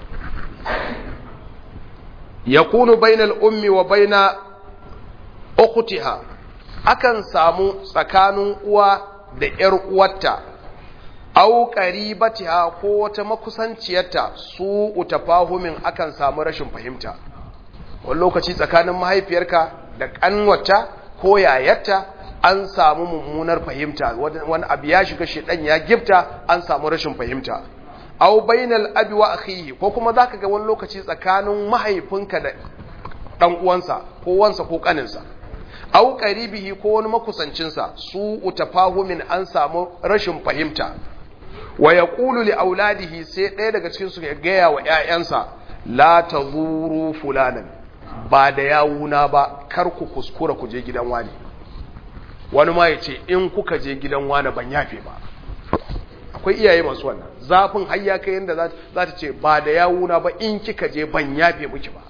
yakunu bainal ummi wa baina ukhtiha akan samu tsakanin uwa da ƴar uwarta au qaribatiha ko wata makusanciyarta su utafahumin akan samu rashin fahimta wani lokaci tsakanin mahaifiyarka da kanwata ko yayarta an samu mummunar fahimta wani abu ya shiga shedan ya gifta an samu rashin fahimta aw bainal abi wa akhihi ko kuma zaka ga wani lokaci tsakanin mahaifinka da dan uwansa ko wansa ko kaninsa aw qaribihi ko wani makusancinsa su utafahumin an samu rashin fahimta wa yaqulu li auladihi sai ɗaya daga cikin su ya gaya wa ƴaƴansa la tazuru fulanan ba da yawuna ba kar ku kuskura ku je gidan wani wani ma ya ce in kuka je gidan wani ban yafe ba akwai iyaye masu wannan zafin hayya kai yadda za ta ce ba da yawuna ba in kika je ban yafe miki ba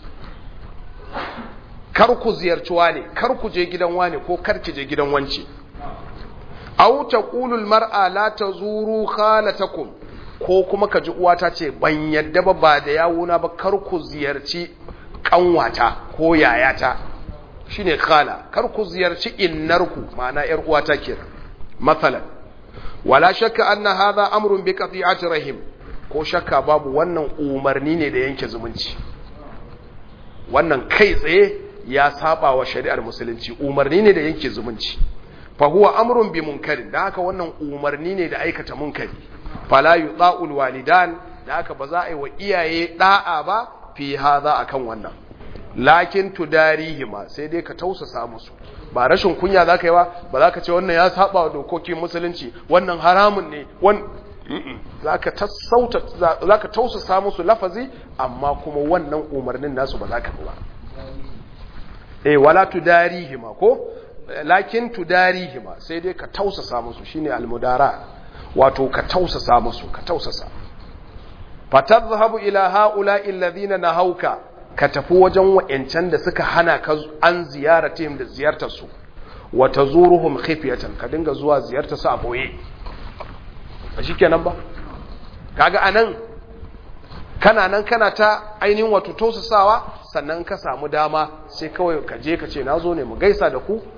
kar ku ziyarci wane kar ku je gidan wane ko kar ki je gidan wance aw taqulul mar'a la tazuru khalatakum ko kuma kaji uwata ce ban yadda ba ba da yawuna ba kar ku ziyarci kanwata ko yayata shine khala kar ku ziyarci innarku ma'ana yar uwata kenan masalan wala shakka anna hadha amrun bi qati'ati rahim ko shakka babu wannan umarni ne da yanke zumunci wannan kai tsaye ya saba wa shari'ar musulunci umarni ne da yanke zumunci fa huwa amrun bi munkari da haka wannan umarni ne da aikata munkari fala yuta'ul walidan da haka ba za a yi wa iyaye da'a ba fi hadha akan wannan lakin tudarihima sai dai ka tausasa musu ba rashin kunya za ka yi ba ba za ka ce wannan ya saba wa dokokin musulunci wannan haramun ne za ka tausasa musu lafazi amma kuma wannan umarnin nasu ba za ka ba eh wala tudarihima ko lakin tudarihima sai dai ka tausasa musu shine almudara wato ka tausasa musu ka tausasa fatadhhabu ila haula alladhina nahauka ka tafi wajen wa'ancan da suka hana ka an ziyaratihim da ziyartar su wa tazuruhum khifyatan ka dinga zuwa ziyartar su a boye ba shikenan ba kaga anan kana nan kana ta ainihin wato tausasawa sannan ka samu dama sai kawai ka je ka ce nazo ne mu gaisa da ku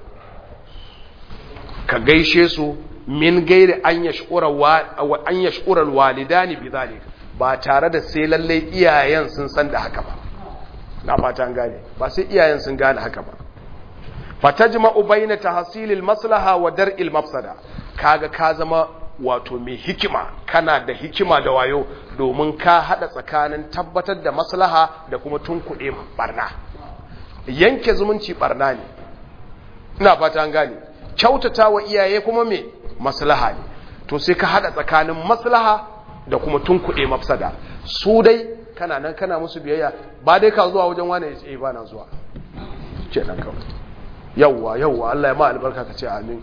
ka gaishe su min gairi an yashkura walidani bi zalik ba tare da sai lalle iyayen sun san da haka ba na fata an gane ba sai iyayen sun gane haka ba fatajma'u bayna tahsilil maslaha wa dar'il mafsada kaga ka zama wato mai hikima kana da hikima da wayo domin ka hada tsakanin tabbatar da maslaha da kuma tunkuɗe barna yanke zumunci barna ne ina fata an gane kyautata wa iyaye kuma me maslaha ne to sai ka hada tsakanin maslaha da kuma tunkuɗe mafsada su dai kana nan kana musu biyayya ba dai ka zuwa wajen wani ya ba na zuwa ce nan kawai yawwa yawwa Allah ya ma albarka ka ce amin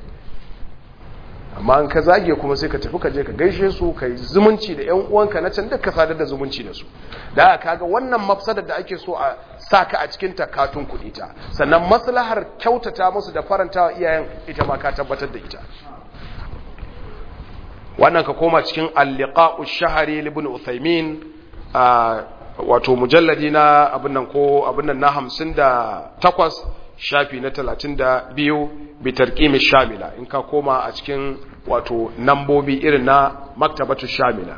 amma an ka zage kuma sai ka tafi ka je ka gaishe su ka yi zumunci da yan uwanka na can ka sadar da zumunci da su da aka kaga wannan mafsadar da ake so a saka a cikin takatun kuɗi ta sannan maslahar kyautata musu da farantawa iyayen ita ma ka tabbatar da ita wannan ka koma cikin al-liqa'u shahri ibn Uthaymin wato mujalladi na abin nan ko abin nan na 58 shafi na 32 bi tarqimi shamila in ka koma a cikin wato nambobi irin na maktabatu shamila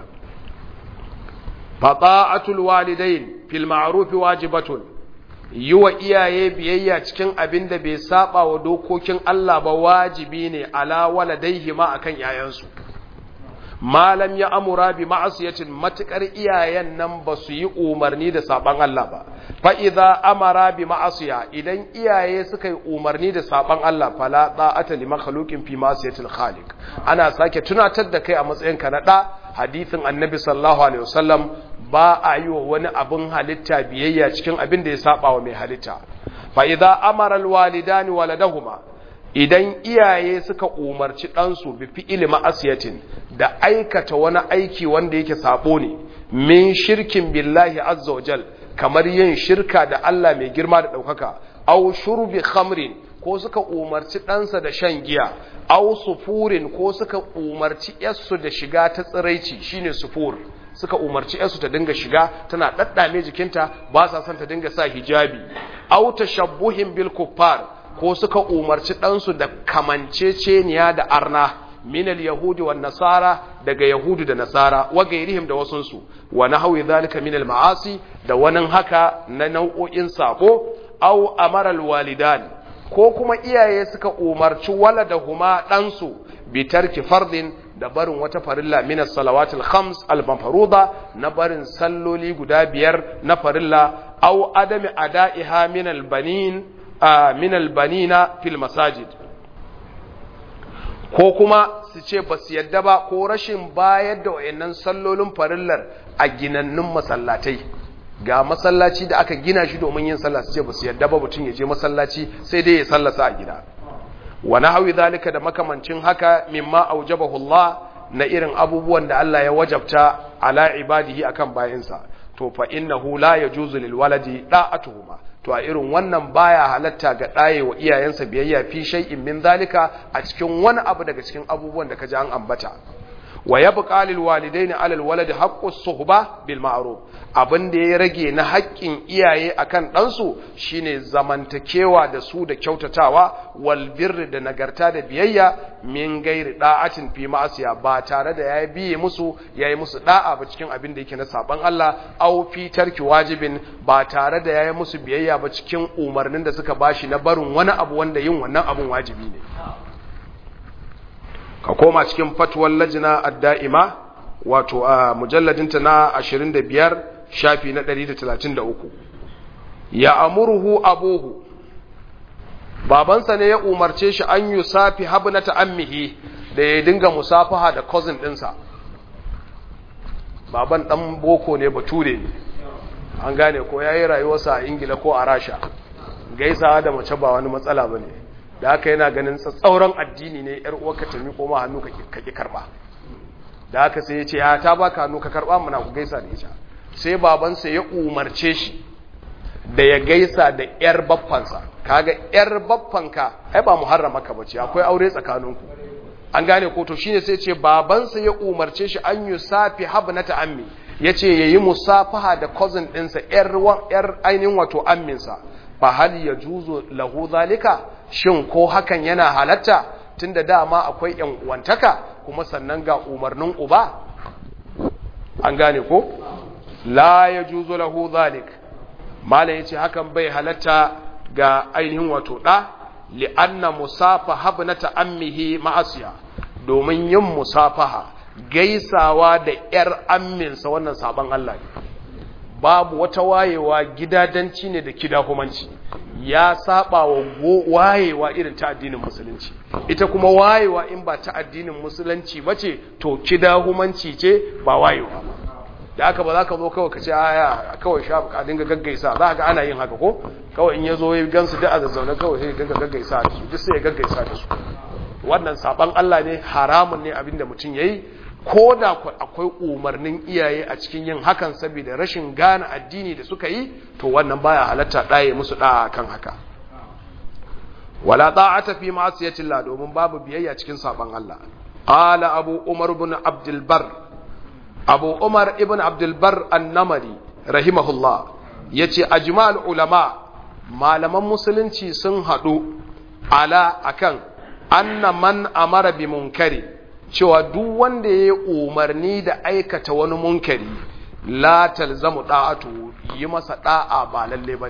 fata'atul walidain fil ma'ruf wajibatun yiwa iyaye biyayya cikin abin da bai saba wa dokokin Allah ba wajibi ne ala waladaihi ma akan yayansu malam ya amura bi ma'asiyatin matukar iyayen nan ba su yi umarni da saban Allah ba fa idza amara bi ma'asiya idan iyaye suka yi umarni da saban Allah fala ta'ata li makhluqin fi ma'siyatil khaliq ana sake tunatar da kai a matsayin ka na da hadisin annabi sallallahu alaihi wasallam ba a yi wa wani abin halitta biyayya cikin abin da ya saba wa mai halitta fa idza amara alwalidani waladahuma idan iyaye suka umarci ɗansu bi fi'ili ma'asiyatin da aikata wani aiki wanda yake sabo ne min shirkin billahi azza wajal kamar yin shirka da Allah mai girma da ɗaukaka aw shurbi khamrin ko suka umarci ɗansa da shan giya aw sufurin ko suka umarci yarsu da shiga ta tsiraici shine sufur suka umarci yarsu ta dinga shiga tana daddame jikinta ba sa son ta dinga sa hijabi aw tashabbuhin bil kuffar ko suka umarci ɗansu da kamanceceniya da arna minal yahudi wa nasara daga yahudu da nasara wa gairihim da wasunsu wa nahawi zalika minal ma'asi da wani haka na nau'o'in sako aw amaral walidan ko kuma iyaye suka umarci waladahuma ɗansu bi tarki fardin da barin wata farilla min as-salawatil khams al-mafruḍa na barin salloli guda biyar na farilla aw adami ada'iha min al-banin min albanina fil masajid ko kuma su ce ba su yadda ba ko rashin bayar da wayannan sallolin farillar a ginannun masallatai ga masallaci da aka gina shi domin yin sallah su ce ba su yadda ba mutum ya je masallaci sai dai ya sallasa a gida wa nahwi zalika da makamancin haka mimma aujabahu Allah na irin abubuwan da Allah ya wajabta ala ibadihi akan bayinsa to fa innahu la yajuzu lil waladi da'atuhuma to a irin wannan baya halatta ga ɗaye wa iyayensa biyayya fi shay'in min zalika a cikin wani abu daga cikin abubuwan da ka ji an ambata wa yabqa lil walidaini ala al waladi haqqu suhba bil ma'ruf abin da ya rage na haƙƙin iyaye akan ɗansu shine zamantakewa da su da kyautatawa wal birri da nagarta da biyayya min gairi da'atin fi ma'asiya ba tare da yayi biye musu yayi musu da'a ba cikin abin da yake na saban Allah aw fi tarki wajibin ba tare da yayi musu biyayya ba cikin umarnin da suka bashi na barin wani abu wanda yin wannan abun wajibi ne ka koma cikin fatwar lajina ad-da'ima wato a mujalladinta na 25 shafi na 133 ya amuruhu abuhu babansa ne ya umarce shi an yi safi habnata ammihi da ya dinga musafaha da cousin ɗinsa baban dan boko ne bature ne an gane ko yayi rayuwarsa a ingila ko a rasha gaisawa da mace ba wani matsala bane da haka yana ganin tsatsauran addini ne yar uwarka ta miƙo ma hannu ka ki karba da haka sai ya ce ya ta baka hannu ka karba muna ku gaisa da ita sai babansa ya umarce shi da ya gaisa da yar baffansa kaga yar baffanka ai ba muharrama ka bace akwai aure tsakaninku an gane ko to shine sai ce babansa ya umarce shi an yusafi habnata ammi yace yayi musafaha da cousin ɗinsa yar yar ainihin wato amminsa fa hal yajuzu lahu zalika shin ko hakan yana halatta tunda dama akwai yan uwantaka kuma sannan ga umarnin uba an gane ko la yajuzu lahu zalik mala yace hakan bai halatta ga ainihin wato da li'anna musafaha ibnata ammihi ma'asiya domin yin musafaha gaisawa da yar amminsa wannan saban Allah ne babu wata wayewa gidadanci ne da kidahumanci ya saba wa wayewa irin ta addinin musulunci ita kuma wayewa in ba ta addinin musulunci bace to kidahumanci ce ba wayewa ba da aka ba za ka zo kawai ka ce aya kawai sha ka dinga gaggaisa za ga ana yin haka ko kawai in ya zo ya gansu duk a zazzaune kawai sai ya dinga gaggaisa da su duk sai ya gaggaisa da su wannan saban Allah ne haramun ne abinda mutum yayi ko da akwai umarnin iyaye a cikin yin hakan saboda rashin gane addini da suka yi to wannan baya halatta ɗaye musu ɗa'a kan haka wala ta'ata fi ma'asiyatillah domin babu biyayya cikin saban Allah qala abu umar ibn abdul bar abu umar ibn abdul bar an-namari rahimahullah yace ajma'ul ulama malaman musulunci sun hadu ala akan anna man amara bi munkari cewa duk wanda ya yi umarni da aikata wani munkari la talzamu da'atu yi masa da'a ba lalle bane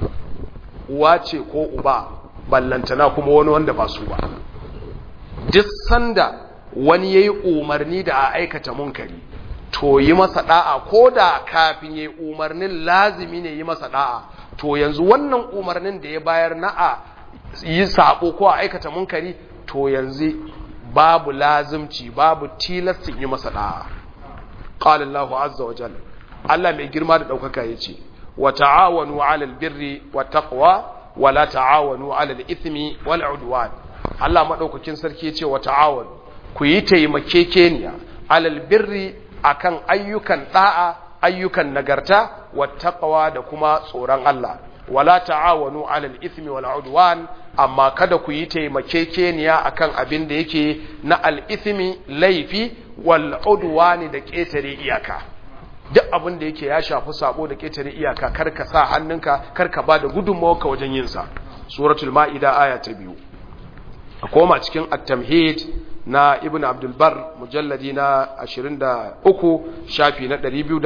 uwa ce ko uba ballantana kuma wani wanda ba su ba duk sanda wani yayi umarni da a aikata munkari to yi masa da'a ko da kafin yayi umarnin lazimi ne yi masa da'a to yanzu wannan umarnin da ya bayar na a yi sabo ko a aikata munkari to yanzu babu lazimci babu tilastin yi masa da'a qala Allahu azza wa jalla Allah mai girma da daukaka yace wa ta'awanu 'alal birri wat taqwa wa la ta'awanu 'alal ithmi wal 'udwan Allah madaukakin sarki yace wa ta'awanu ku yi taimakekeniya 'alal birri akan ayyukan da'a ayyukan nagarta wat taqwa da kuma tsoron Allah wala ta'awanu 'alal ithmi wal 'udwan amma kada ku yi taimakekeniya akan abin da yake na al-ithmi laifi wal 'udwani da ketare iyaka duk abin da yake ya shafi sabo da ketare iyaka kar ka sa hannunka kar ka bada gudunmawarka wajen yin sa suratul maida aya ta biyu a koma cikin at-tamhid na ibn abdul bar mujalladi na 23 shafi na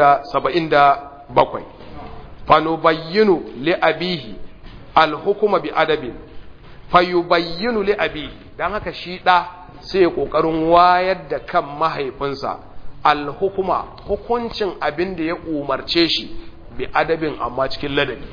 277 fanubayyinu li abihi alhukuma bi adabin fayubayyinu li abihi dan haka shi da sai kokarin wayar da kan mahaifinsa alhukuma hukuncin abin da ya umarce shi bi adabin amma cikin ladabi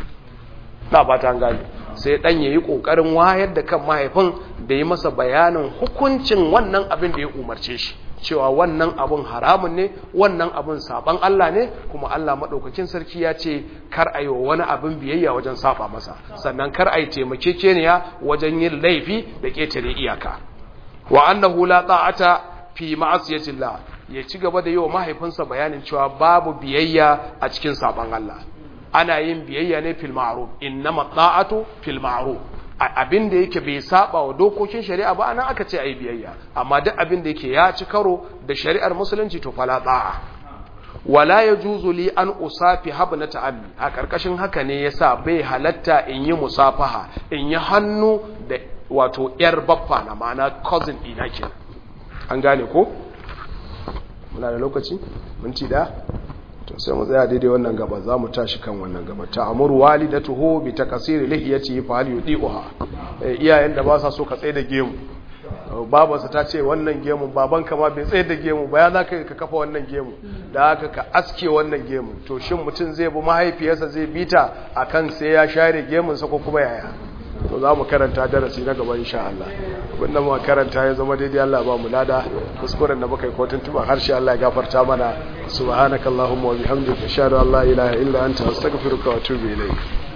na ba ta gane sai dan yayi kokarin wayar da kan mahaifin da yi masa bayanin hukuncin wannan abin da ya umarce shi cewa wannan abun haramun ne wannan abun saban Allah ne kuma Allah madaukakin sarki ya ce kar a yi wani abin biyayya wajen saba masa sannan kar a yi taimakekeniya wajen yin laifi da ketare iyaka wa annahu la ta'ata fi ma'asiyatillah ya ci gaba da yi wa mahaifinsa bayanin cewa babu biyayya a cikin saban Allah ana yin biyayya ne fil ma'ruf innama ta'atu fil ma'ruf abin da yake bai saba wa dokokin shari'a ba anan aka ce ayi biyayya amma duk abin da yake ya ci karo da shari'ar musulunci to fala ta'a wala yajuzu li an usafi habna ta'ammi a karkashin haka ne yasa bai halatta in yi musafaha in yi hannu da wato yar baffa na ma'ana cousin ina kenan an gane ko muna da lokaci minti da to sai mu tsaya daidai wannan gaba za mu tashi kan wannan gaba ta amuru walidatuhu bi takasiri lihiyati fa hal yudiha iyayen da ba sa so ka tsaye da gemu babansa ta ce wannan gemu baban ka ma bai tsaye da gemu ba ya za ka ka kafa wannan gemu da haka ka aske wannan gemu to shin mutum zai bi mahaifiyarsa zai bita akan sai ya share gemunsa ko kuma yaya to za mu karanta darasi na gaba insha Allah abinda muka karanta ya zama daidai Allah ba mu lada kuskuren da muka yi ko tuntuban harshe Allah ya gafarta mana subhanakallahumma wa bihamdika ashhadu an la ilaha illa anta astaghfiruka wa atubu ilayk